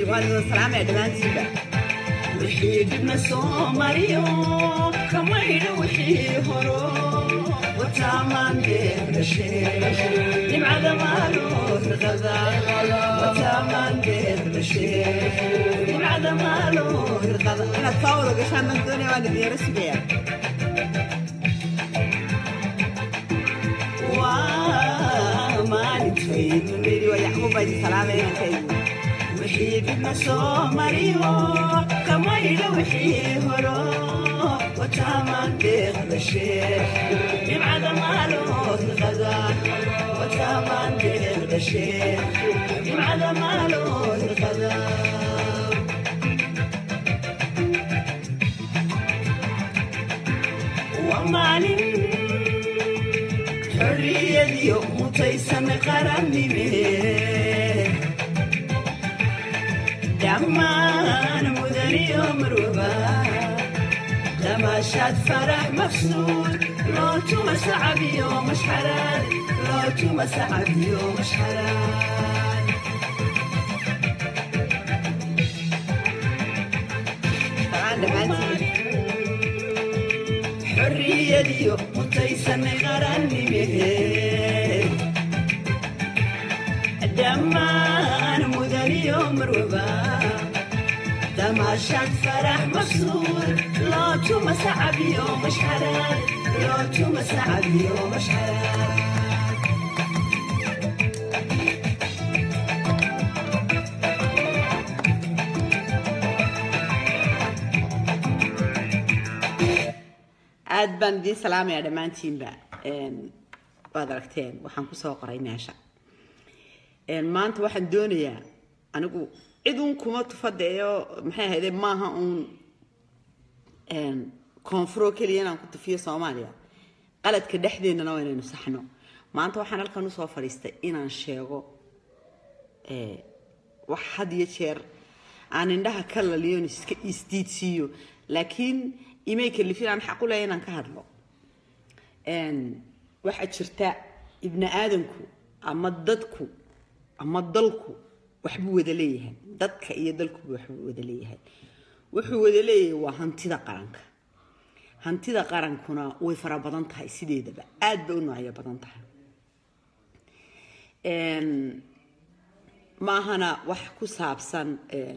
waan idin salaamaya dhammaantiinba wixii dibna soo mariyo kamaydha wixii horo wataamandeedashe nimcada maalo riqada wataamandeedashe nimcada maalo riqada inaad soo wada gashaan baan doonaya waan idin yaro sugaya waa maalintay dunidii waa yacquub baa idin salaamaya inankaygu wixii dibna soo mariyo kamaydha wixii horo wataamandeedashe nimcada maalo riqada wataamandeedashe nimcada maalo riqada waa maalin xorriyadiyo mutaysan qarannime dhammaan mudaniyo marwaba damaashaad farax mafsuud loo tuma sacabiyo mashxaraan loo tuma sacabiyo mashxaraan salaan dhammaantiin xorriyadiyo mutaysan qarannime dhammaan mudaniyo marwaba damaashaad farax mafsuud loo tuma sacabiyo mashxaraan loo tuma sacabiyo mashxaraan aad baan idiin salaamaya dhammaantiinba waad aragteen waxaan kusoo qoray meesha maanta waxaan doonayaa anigu cid uun kuma tufadeeyo maxay ahayde maaha uun koonfuro keliya inaan ku tufiyo soomaaliya qaladka dhexdeennana waa inaynu saxno maanta waxaan halkan usoo fadhiistay inaan sheego wax had iyo jeer aan indhaha ka laliyon iska isdiidsiiyo laakiin imay kalifin aan xaq u leeya inaan ka hadlo waxaa jirta ibni aadanku ama dadku ama dalku waxbuu wada leeyahay dadka iyo dalkuba waxbuu wada leeyahay wuxuu wada leeyahay waa hantida qaranka hantida qarankuna way fara badan tahay sideedaba aad bay u noocyo badan tahay maahana wax ku saabsan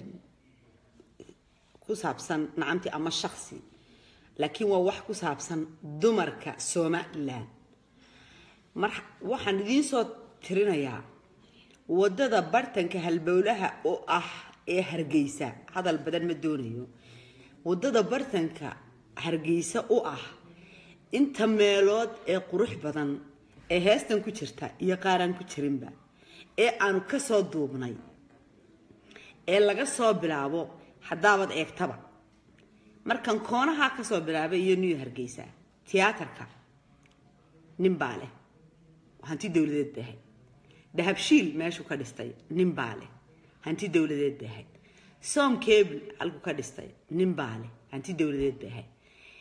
ku saabsan nacamti ama shaksi laakiin waa wax ku saabsan dumarka somalilan mar waxaan idiin soo tirinayaa waddada bartanka halbowlaha oo ah ee hargeysa hadal badan ma doonayo waddada bartanka hargeysa u ah inta meelood ee qurux badan ee heestan ku jirta iyo qaaraan ku jirinba ee aanu ka soo duubnay ee laga soo bilaabo haddaabad eegtaba markan koonahaa kasoo bilaabay iyo new hargeysa tiyaatarka nin baa leh hanti dowladeed bay ahayd dahabshiil meeshuu ka dhistay nin baa leh hanti dowladeed bay ahayd som cable halkuu ka dhistay nin baa leh hanti dowladeed bay ahayd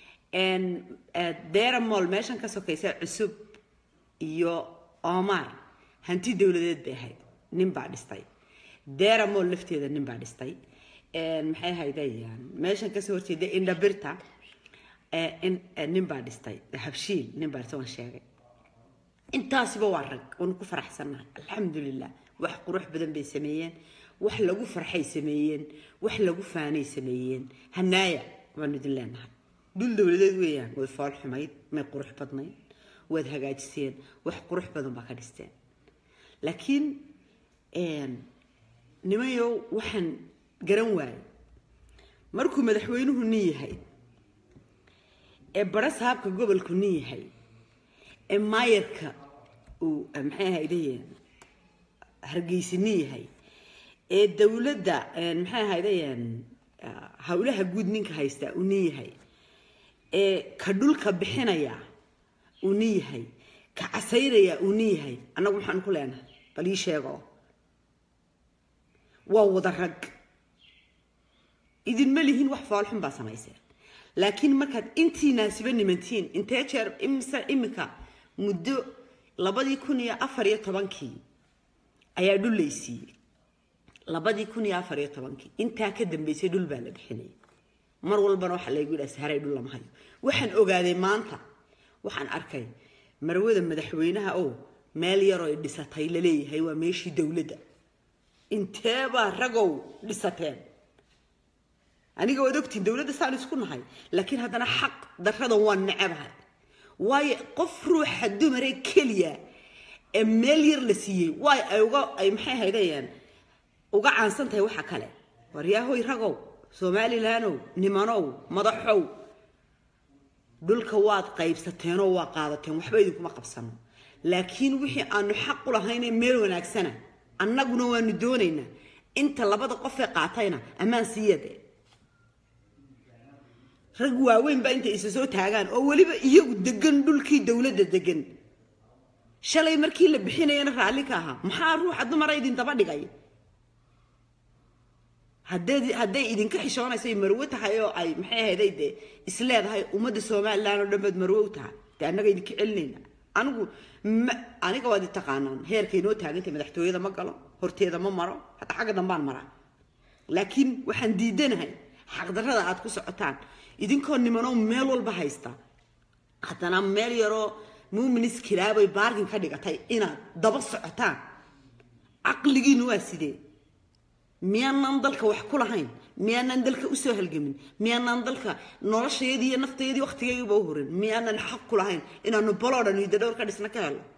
deramol meeshan ka sokaysa cusub iyo omar hanti dowladeed bay ahayd nin baa dhistay deramol lafteeda nin baa dhistay maxay ahaydayaan meeshan kasoo horjeeda indhabirta nin baa dhistay habshiil nin baa dhistay waan sheegay intaasiba waa rag waanu ku faraxsannahay alxamdulilah wax qurux badan bay sameeyeen wax lagu farxay sameeyeen wax lagu faanay sameeyeen hanaaya waanu idin leenahay dhul dowladeed weeyaan way fool xumayd may qurux badnayd waad hagaajiseen wax qurux badan baa ka dhisteen laakiin nimayow waxaan garan waayo markuu madaxweynuhu nin yahay ee bara saabka gobolku nin yahay ee maayarka uu maxay ahaydayeen hargeysa nin yahay ee dowladda maxay ahaydayeen howlaha guud ninka haysta uu nin yahay ee ka dhulka bixinaya uu nin yahay ka casayraya uu nin yahay annagu maxaan ku leenahay bal ii sheego waa wada rag idinma lihin wax foolxun baa samayseen laakiin markaad intiinaasiba nimantiin intee jeer imise iminka muddo labadii kun iyo afar iyo tobankii ayaa dhul laysiiyey labadii kun iyo afar iyo tobankii intaa ka dambeysay dhul baa la bixinayay mar walbana waxaa laygu yidhaha saharay dhul lama hayo waxaan ogaaday maanta waxaan arkay marwada madaxweynaha oo meel yaroo ay dhisatay laleeyahay waa meeshii dowladda inteebaa ragow dhisateen aniga waad ogtiin dowladda saan isku nahay laakiin haddana xaq daradan waa necabahay waayo qof ruuxa dumare keliya ee meel yar la siiyey waay ay uga ay maxay haydayaan uga caansan tahay waxa kale waryaahoy ragow somalilandow nimanow madaxow dhulka waad qaybsateenoo waa qaadateen waxba idinkuma qabsano laakiin wixii aanu xaq u lahaynee meel wanaagsana annaguna waanu doonaynaa inta labada qofee qaatayna ammaan siiyade rag waaweyn baa intay isa soo taagaan oo weliba iyagu degan dhulkii dowladda degan shalay markii la bixinayana raalli ka ahaa maxaa ruuxa dumara idin daba dhigay hadday hadday idinka xishoonayso ay marwo tahay oo ay maxay ahayday dee isleedahay ummadda somaliland oo dhan baad marwo u tahay dee annaga idinka celinayna anigu ma aniga waad i taqaanaan heerkay noo taagantay madaxtooyada ma galo horteeda ma maro hataa xagga dambaan maraa laakiin waxaan diidanahay xaqdarrada aad ku socotaan idinkoo nimanoo meel walba haysta haddana meel yaroo muuminis kilaabay baarkin ka dhigatay inaad daba socotaan caqligiinu waa sidee miyaanan dalka wax ku lahayn miyaanan dalka usoo halgamin miyaanan dalka noloshayadii iyo naftayadii waktigaygiiba u horin miyaanan xaq ku lahayn inaanu baloo dhan hidda dhowr ka dhisna ka helo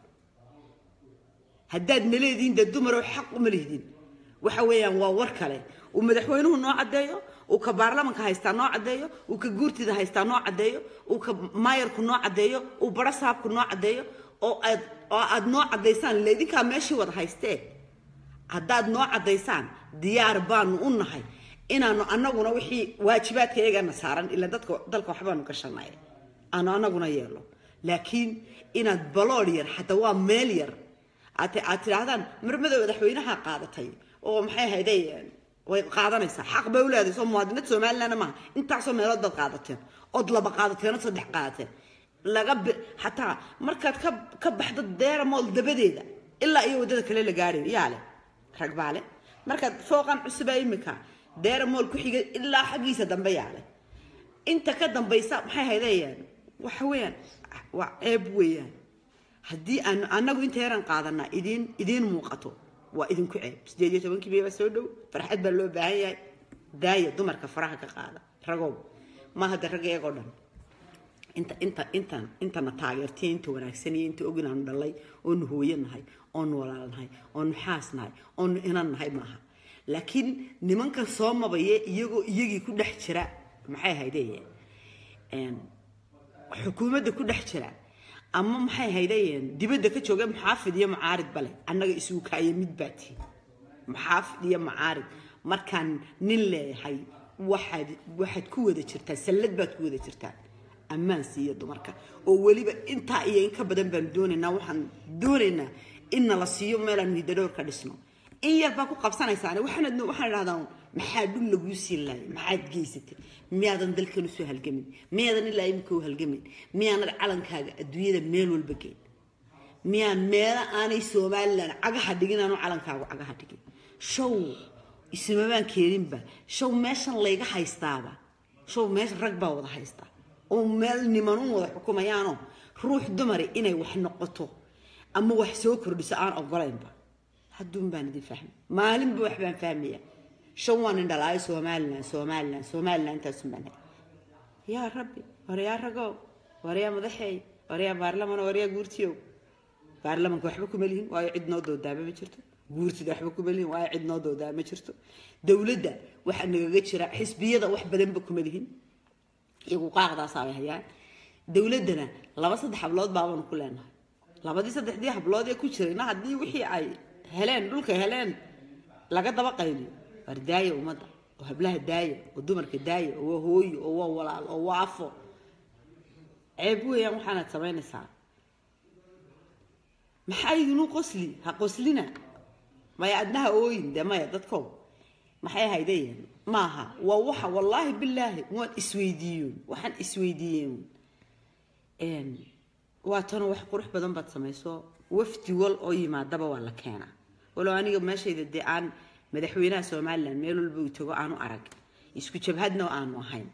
haddaad naleediin dee dumarow xaq uma lihdin waxa weeyaan waa war kale uu madaxweynuhu noo caddeeyo uu ka baarlamanka haystaa noo caddeeyo uu ka guurtida haystaa noo caddeeyo uu ka maayarku noo caddeeyo uu bara saabku noo caddeeyo oo aad oo aad noo caddaysaan ila idinkaa meeshii wada haystee haddaad noo caddaysaan diyaar baanu u nahay inaanu annaguna wixii waajibaadka iyagana saaran ilaa dadka dalka waxbaanu gashanay aanu annaguna yeelo laakiin inaad balood yar xataa waa meel yar aad aad tidhaahdaan marmada madaxweynaha qaadatay oo maxay ahayday way qaadanaysaa xaq bay u leedahay soo muwaadinad somaliland maaha intaasoo meelood baad qaadateen ood laba qaadateen oo saddex qaadateen laga xataa markaad ka ka baxdo deeramool dabadeeda ilaa iyo waddada kale la gaarayo yaa leh rag baa leh markaad fooqan cusuba imika deeramool ku xiga ilaa xaggiisa dambe yaa leh inta ka dambaysa maxay haydayaan waxa weeyaan waa ceeb weeyaan haddii aan annagu inta yaran qaadanaa idiin idiin muuqato waa idinku ceeb sideed iyo tobankii baa soo dhow farxad baa loo baahan yahay daaya dumarka faraha ka qaada ragow ma hadda rag iyagoo dhan inta inta intan intana taageertiya inta wanaagsan iyo inta ogin aanu dhalay oonu hooyo nahay oonu walaal nahay oonu xaas nahay oonu inan nahay maaha laakiin nimankan soo mabaye iyagoo iyagii ku dhex jira maxay haydee xukuumadda ku dhex jira ama maxay haydayeen dibadda ka jooga muxaafid iyo mucaarid bale annaga isugu kaaya mid baa tihi muxaafid iyo mucaarid markaan nin leeyahay waxaad waxaad ku wada jirtaa sallad baad ku wada jirtaa ammaan siiya dumarka oo weliba intaa iyo in ka badan baan doonaynaa waxaan doonaynaa in nala siiyo meelaanu hidadhowr ka dhisno in yar baa ku qabsanaysaane waxaan waxaan idhahdaa maxaa dhul laguu siin laayay maxaad geysatay miyaadan dalkan usoo halgamin miyaadan ilaa imika u halgamin miyaanad calankaaga adduunyada meel walba geyn miyaan meelo aanay somalilan cagaha dhigin aanu calankaagu cagaha dhigin show ismabaan keeninba show meeshan layga haystaaba show meesha rag baa wada haystaa oo meel nimanuun wada xukumayaanoo ruux dumari inay wax noqoto ama wax soo kordhiso aan ogolaynba hadduun baan idin fahmay maalinba wax baan fahmaya shan waan indhalaayo somalilan somalilan somalilan intaasun baan hay yaa rabbi waryaa ragow waryaa madaxeey waryaa baarlaman waryaa guurtiyow baarlamanka waxba kuma lihin waayo cid noo doodaaba ma jirto guurtida waxba kuma lihin waayo cid noo doodaaba ma jirto dowladda waxaa nagaga jira xisbiyada wax badanba kuma lihin iyagu qaaqdaasaabay hayaan dowladdana laba saddex hablood baabaanu ku leenahay labadii saddexdii hablood ee ku jirayna haddii wixii ay heleen dhulka heleen laga daba qayliyo waar daaya ummadda oo hablaha daaya oo dumarka daaya oo waa hooyo oo waa walaal oo waa afo ceeb weeyaan waxaanaad samaynaysaa maxaa idinu qosli ha qoslina maya adnaha ooyin dee maya dadkow maxay haydayeen maaha waa waxa wallaahi bilaahi waan isweydiiyoon waxaan isweydiiyeen waa tano wax qurux badan baad samayso wafdi wal oo yimaadaba waa la keenaa walow aniga meeshayda dee aan madaxweynaha somalilan meel walba uu tago aanu arag isku jabhadna aanu ahayn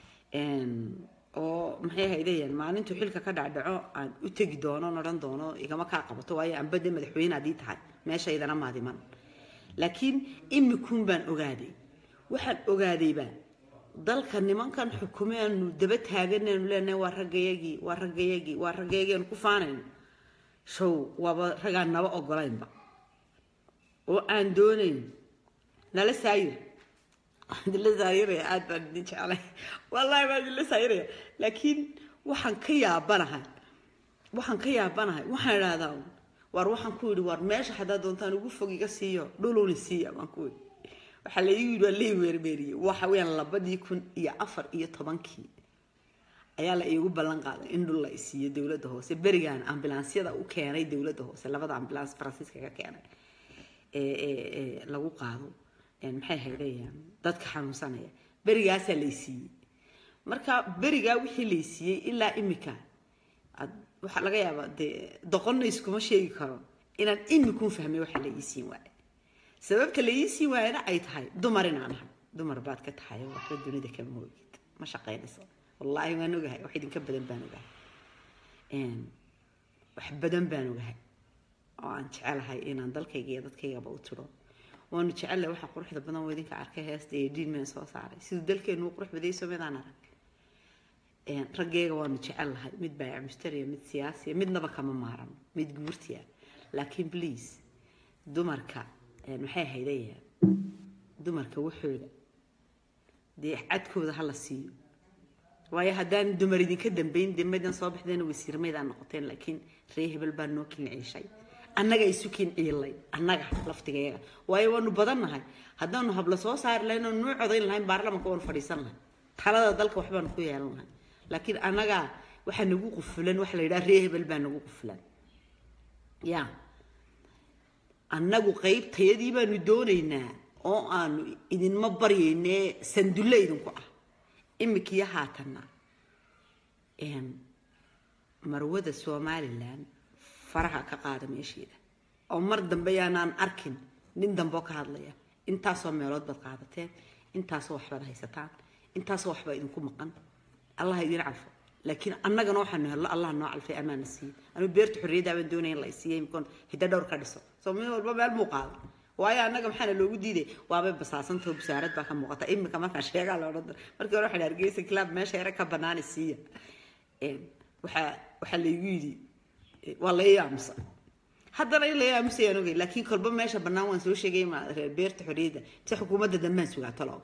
oo maxay haydayaan maalintuu xilka ka dhacdhaco aan u tegi doono odhan doono igama kaa qabato waayo anbade madaxweyne haddii tahay meeshaydana maadiman laakiin imikuun baan ogaaday waxaan ogaadayba dalka nimankan xukumeenu daba taaganaynu leenahay waa raggayagii waa raggayagii waa raggayagii aanu ku faanayno show waaba ragaan naba ogolaynba oo aan doonayn nala saayir idinla saayiraya aada baan idin jeclay wallaahi baan idinla saayiraya laakiin waxaan ka yaabanahay waxaan ka yaabanahay waxaan idhahdaa war waxaan ku yidhi war meesha haddaa doontaan ugu fog iga siiyo dhuluni siiya baan ku yidhi waxaa la igu yidhi waa lii weermeeriyey waxa weeyaan labadii kun iyo afar iyo tobankii ayaa la iigu ballan qaaday in dhul la isiiyo dowladda hoose berigaan ambulansyada u keenay dowladda hoose labada ambulance faransiiska ka keenay ee lagu qaado maxay haydayaan dadka xanuunsanaya berigaasaa laysiiyey marka berigaa wixii laysiiyey ilaa imika waxaa laga yaabaa dee doqonna iskuma sheegi karo inaan imikun fahmay waxa la ii siin waaye sababta la ii siin waayana ay tahay dumar inaan ahay dumar baad ka tahay waxba dunida kama moogid ma shaqaynayso wallaahi waan ogahay wax idinka badan baan ogahay wax badan baan ogahay oo aan jecelahay inaan dalkayga iyo dadkaygaba u tiro waanu jecelahay waxa quruxda badan oo idinka arkay heesta iyo diinmeen soo saaray siduu dalkeenu u qurux badayso midaan arag raggeega waanu jecelahay mid baayac mushtariya mid siyaasiya midnaba kama maarano mid guurtiya laakiin please dumarka maxay haydaya dumarka waxooda dee cadkooda hala siiyo waayo haddaan dumar idinka dambayn dee maydaan soo baxdeen wasiir maydaan noqoteen laakiin ree hebel baa noo kinciishay annaga isu kinciilay annaga laftigeega waayo waanu badannahay haddaanu habla soo saari lahayn oo nuu codayn lahayn baarlamanka waanu fadhiisan lahayn talada dalka waxbaanu ku yeelan lahayn laakiin annaga waxaa nagu qufulan waxa la yidhaha ree hebel baa nagu qufulan ya annagu qaybtayadii baanu doonaynaa oo aanu idinma baryayne sandulle idinku ah imikiyo haatanna marwada somalilan faraha ka qaada meesheeda oo mar dambe yaanaan arkin nin dambe oo ka hadlaya intaasoo meelood baad qaadateen intaasoo waxbaad haysataan intaasoo waxbaa idinku maqan allah idin calfo laakiin annagana waxaanu hello allah noo calfay amaana siiye anu beerta xorriyadda baan doonaya in la isiiya imikoon hidda dhowr ka dhiso soo mid walba meel muu qaado waayo annaga maxaana loogu diiday waabay basaasantao busaarad baa ka muuqata imika markaan sheegaa la odhan markii hore waxaan hargeysa kilaab meesha yare ka banaani siiya waxaa waxaa laygu yidhi waa la aamusa haddana in la aamusayaan ogay laakiin kolba meesha bannaan waan soo sheegay ma reer beerta xorriyadda si xukuumadda dambaan sugaa talo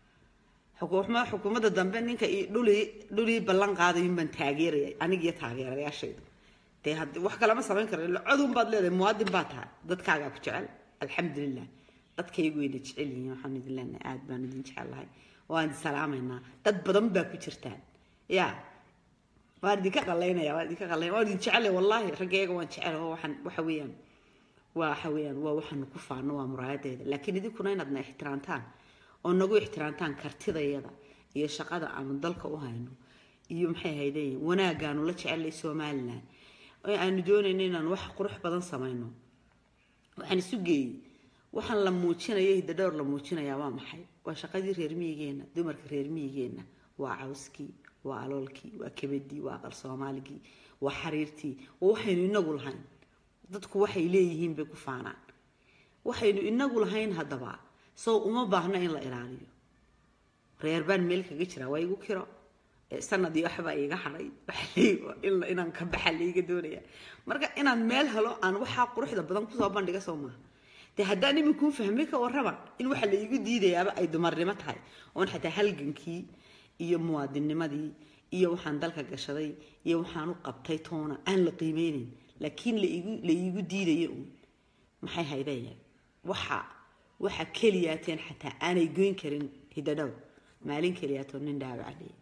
xukuumadda dambe ninka dhulii dhulii ballan qaadayun baan taageeraya aniga iyo taageerayaashayda dee had wax kalama samayn karo codun baad leedahay muwaadin baa tahay dadkaagaa ku jecel alxamdulilah dadkaygu wayna jecel yihiin waxaan idin leenahay aada baan idin jecelahay waan idin salaamaynaa dad badan baa ku jirtaan ya waan idinka qalaynaya waan idinka qalaynaya waan idin jecelay wallaahi raggeega waan jecel oo waxaan waxa weeyaan waa waxa weeyaan waa waxaanu ku faano waa muraayadeeda laakiin idinkuna inaadna ixtiraamtaan oo nagu ixtiraamtaan kartidayada iyo shaqada aanu dalka u hayno iyo maxay haydeen wanaagaanu la jecelay somalilan oo aanu doonayno inaan wax qurux badan samayno waxaan isu geeyey waxaan la muujinaya hidadhowr la muujinayaa waa maxay waa shaqadii reer miyigeenna dumarka reer miyigeenna waa cawskii waa aloolkii waa kebadii waa aqal soomaaligii waa xariirtii waa waxaynu inagu lahayn dadku waxay leeyihiin bay ku faanaan waxaynu inagu lahayn haddaba sow uma baahna in la ilaaliyo reer baan meel kaga jiraa waa igu kiro sanadii waxbaa iiga hadhay inaan ka baxa laiga doonaya marka inaan meel helo aan waxaa quruxda badan kusoo bandhiga soo maaha dee haddaan iminkuu fahmay ka warraba in waxa la iigu diidayaaba ay dumarnimo tahay oon xataa halgankii iyo muwaadinnimadii iyo waxaan dalka gashaday iyo waxaan u qabtay toona aan la qiimeynayn laakiin laigu la iigu diidaya uun maxay haydaya waxa waxa keliyaateen xataa aanay goyn karin hidadhow maalin keliyaatoo nin dhaawacaley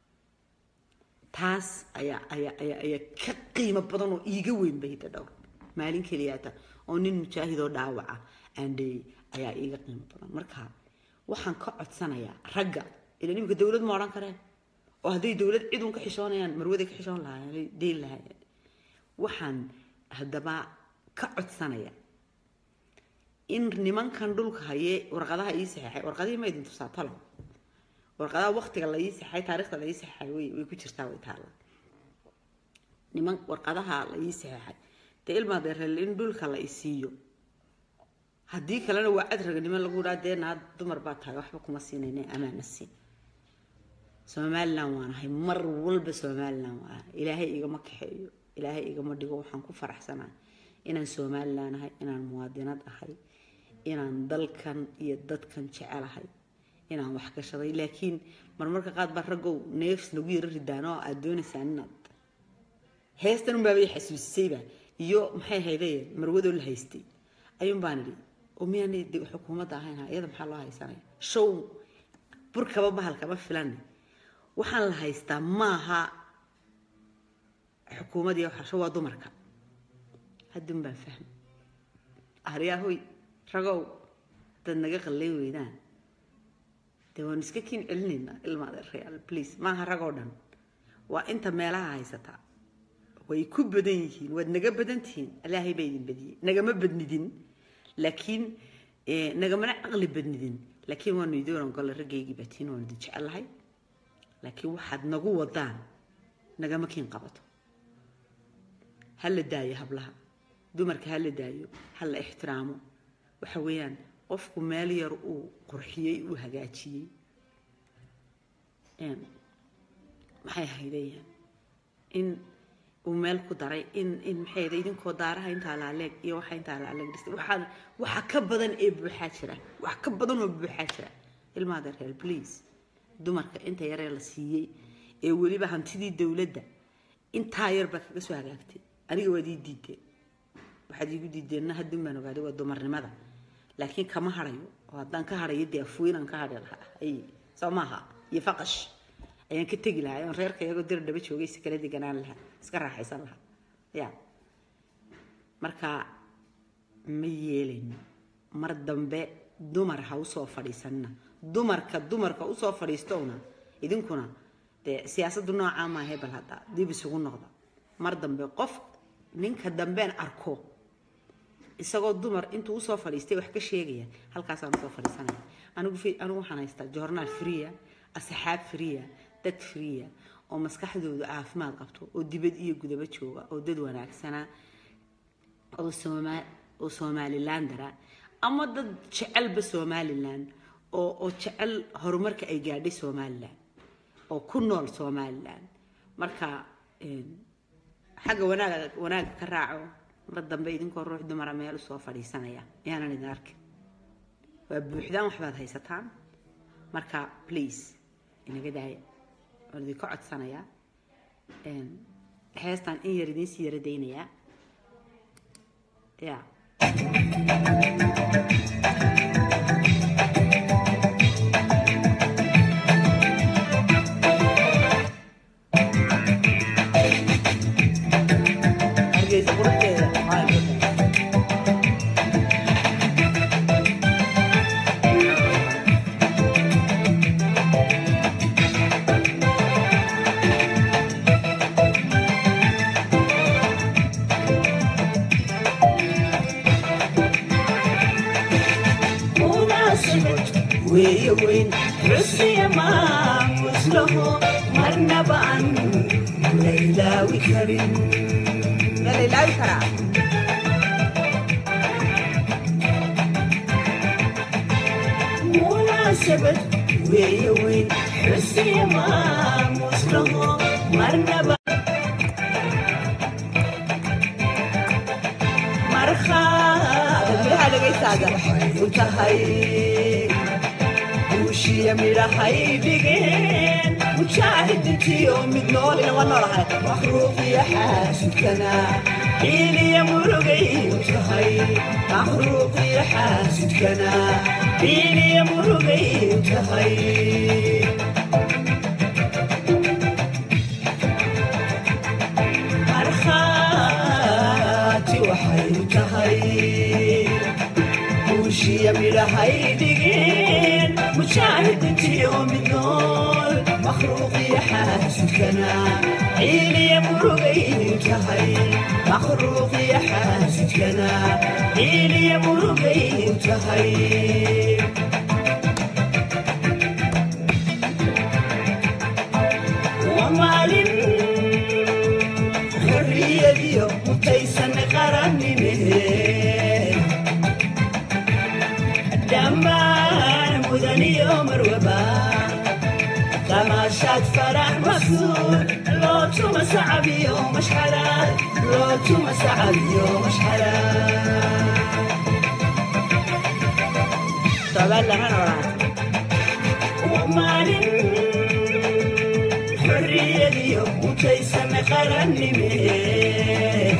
taas ayaa ayaa ayaa ayaa ka qiimo badan oo iiga weynba hidadhow maalin keliyaata oo nin mujaahidoo dhaawaca aandheeyey ayaa iiga qiimo badan marka waxaan ka codsanayaa ragga ilan imika dowlad ma odhan kareen oo hadday dowlad cid uun ka xishoonayaan marwaday ka xishoon lahaayeen deyn lahaayeen waxaan haddaba ka codsanaya in nimankan dhulka haye warqadaha ii saxeexay warqadihii ma idin tusaa talo warqadaha waqtiga la ii saxeexay taariikhda la ii saxeexay way way ku jirtaa way taalla niman warqadaha la ii saxeexay dee ilmaa deereel in dhulka la isiiyo haddii kalena waa cadraga niman lagu dhaa dee naa dumar baa tahay waxba kuma siinayna amaana siin somalilan waanahay mar walba somalilan waa ilaahay igama kaxeeyo ilaahay igama dhigo waxaan ku faraxsanahay inaan somalilan ahay inaan muwaadinad ahay inaan dalkan iyo dadkan jecelahay inaan wax gashaday laakiin marmarka qaad baa raggow neefs nagu yaro ridaan oo aad doonaysaan inaad heestan unbaabay xasuusisayba iyo maxay haydee marwadoo la haystay ayuun baan idhi oo miyaanay de xukuumadda ahayn ha iyada maxaa loo haysanaya show burkaba bahalkama filane waxaan la haystaa maaha xukuumad iyo waxasho waa dumarka haddun baan fahmay aryaahoy ragow dad naga qallay weydaan dee waanu iska kiin celinaynaa ilmaada real please maaha ragoo dhan waa inta meelaha haysataa way ku badan yihiin waad naga badan tihiin ilaahay baa idin badiyey nagama badnidin laakiin nagamana caqli badnidin laakiin waanu idin oran golle raggaygii baatiin waanu idin jecelahay laakiin waxaad nagu wadaan nagama kiin qabato ha la daayo hablaha dumarka ha la daayo ha la ixtiraamo waxa weeyaan qofku meel yar uu qurxiyey uu hagaajiyey maxay haydayaan in uu meel ku daray in in maxay hayd idinkoo daaraha intaa laaleeg iyo waxa intaa laaleeg dhistay waxaan waxa ka badan ee buuxaa jira wax ka badan oo buuxaa jira ilmaada reer please dumarka inta yaree la siiyey ee weliba hantidii dowladda intaa yar baa kaga soo hagaagtay aniga waad ii diideen waxaad iigu diideenna haddun baan ogaaday waa dumarnimada laakiin kama harayo oo haddaan ka harayo dee afuinaan ka hari lahaa ay soo maaha iyo faqash ayaan ka tegi lahaa oon reerka iyagoo dir dhaba joogay si kala deganaan lahaa iska raaxaysan lahaa ya marka ma yeelayno mar dambe dumar ha usoo fadhiisanina dumarka dumarka usoo fadhiistowna idinkuna dee siyaasaddu noocaa maahay bal hadda dib isugu noqda mar dambe qof ninka dambeen arko isagoo dumar intuu usoo fadhiistay wax ka sheegaya halkaasaan usoo fadhiisanaya anigu anigu waxaan haystaa joornaal friya asxaab friya dad friya oo maskaxdoodu caafimaad qabto oo dibad iyo gudaba jooga oo dad wanaagsanaa oo sooma oo somalilandara ama dad jecelba somaliland oo oo jecel horumarka ay gaadhay somaliland oo ku nool somaliland marka xagga wanaaga wanaaga ka raaco mar dambe idinkoo ruux dumara meel usoo fadhiisanaya yaanan idin arkin waa buuxdaan waxbaad haysataan marka please inaga daaya waan idinka codsanayaa heestaan in yar idinsii yara daynayaa ya hargeysa quruxdeeda maxaa igu tahay munaasabad weeye weyn xusiya maamus laho marnaba aan la ilaawi karin ma la ilaawi karaa munaasabad weeye weyn xusiya maamus laho marnaba markhaad dadweynaha dhegaystaada u tahay guushiya midhahay dhigeen mujaahidintiyo mid noolina waa noolahay makhluuqiya xaasidkana xiiliya murugay u tahay makhluuqiya xaasidkana xiiliya murugay u tahay markhaati waxay u tahay guushiya midhahay dhigeen mujaahidintiyo mid nool makhluuqiya xaasidkana عيلي مرقين تهي مخروق يا حاسدكنا عيلي مرقين تهي ومالين حرية يوم متيسن قرني مهين دمان مدني يوم الوبا تماشات فرح مكسور لو توما صعب يوم مش حلال لو توما صعب يوم مش حلال طبعا لهنا وراك ومالين حرية اليوم وتيسن قرني ميه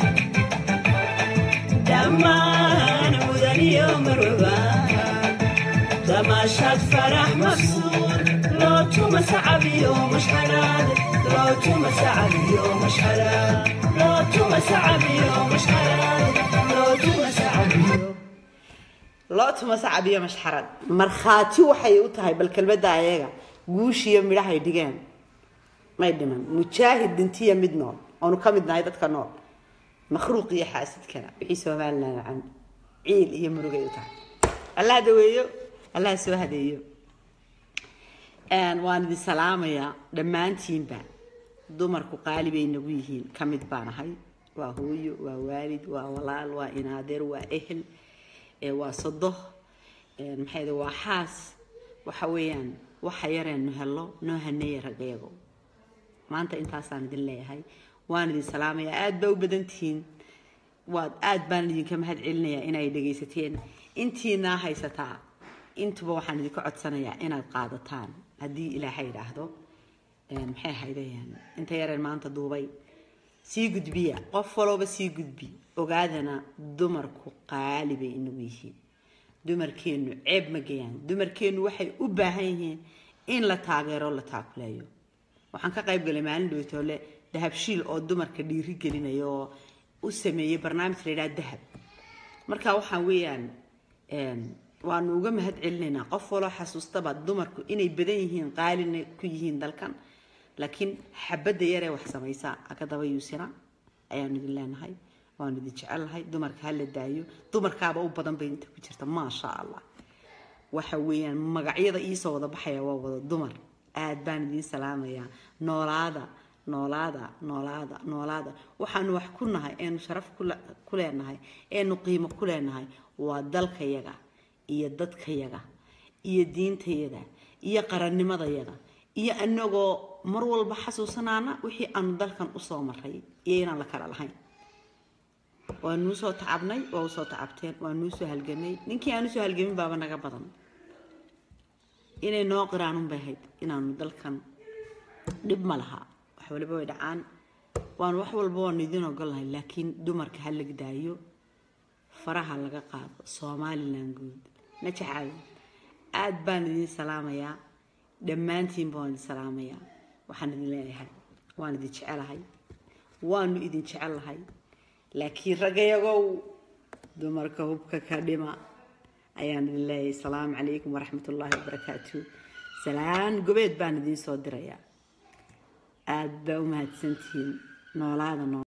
دمان مدني يوم الربا تماشات فرح مكسور لو توما صعب يوم مش حلال لو توما صعب يوم مش حلال لو توما صعب يوم مش حلال لو توما صعب يوم loo tuma sacabiyo mashxarad markhaati waxay u tahay bal kelmadda ayaga guushiyo midhahay dhigeen may dhiman mujaahid dhintiya mid nool oonu ka mid nahay dadka nool makhluuq iyo xaasidkana wixii somalilan can ciil iyo murugay u tahay allah daweeyo allah soo hadeeyo waan idin salaamayaa dhammaantiinba dumarku qaali bay nagu yihiin ka mid baan ahay waa hooyo waa waalid waa walaal waa inaadeer waa ehel waa sodo maxay waa xaas waxa weeyaan waxa yareenu helo noo haneeya ragayago maanta intaasaan idin leeyahay waan idin salaamayaa aada baa u badantihiin waad aada baan idinka mahad celinayaa inay dhegaysateen intiinaa haysataa intuba waxaan idinka codsanayaa inaad qaadataan haddii ilaahay idhaahdo maxay ahaydeen inta yareen maanta duubay sii gudbiya qof walooba sii gudbi ogaadana dumarku qaali bay inagu yihiin dumarkeennu ceeb ma geyaan dumarkeennu waxay u baahan yihiin in la taageero la taakuleeyo waxaan ka qayb galay maalin dhowtoole dahabshiil oo dumarka dhiiri gelinaya oo u sameeyey barnaamij la yidhaha dahab marka waxaan weeyaan waanu uga mahad celinaynaa qof waloo xasuustaba dumarku inay badan yihiin qaalina ku yihiin dalkan laakiin xabadda yaree wax samaysa akadaba yuusina ayaanu idin leenahay waanu idin jecelnahay dumarka hala daayo dumarkaaba u badan bay inta ku jirta maasha allah waxa weeyaan magacyada iisoo wada baxaya waa wada dumar aad baan idiin salaamayaa noolaada noolaada noolaada noolaada waxaanu wax ku nahay eenu sharaf ku leenahay eenu qiimo ku leenahay waa dalkayaga iyo dadkayaga iyo diintayaga iyo qarannimadayaga iyo anagoo mar walba xasuusanaana wixii aanu dalkan usoo maray iyo inaan la kala lahayn waa nuu soo tacabnay waa usoo tacabteen waa nuu soo halganay ninkii aan usoo halgamin baaba naga badan inay noo qiraanun bay ahayd inaanu dalkan dhib ma laha wax waliba way dhacaan waan wax walba waanu idin ogolnahay laakiin dumarka ha lag daayo faraha laga qaado somalilan guud najaxaayo aada baan idin salaamayaa dhammaantiinba waan idin salaamayaa waxaan idin leeyahay waan idin jecelahay waanu idin jecellahay laakiin raggayagow dumarka hubka ka dhima ayaan idin leeyahay asalaamu calaykum waraxmat ullaahi wabarakaatu salaan gobeed baan idiin soo dirayaa aada baa u mahadsantihiin noolaada noolaada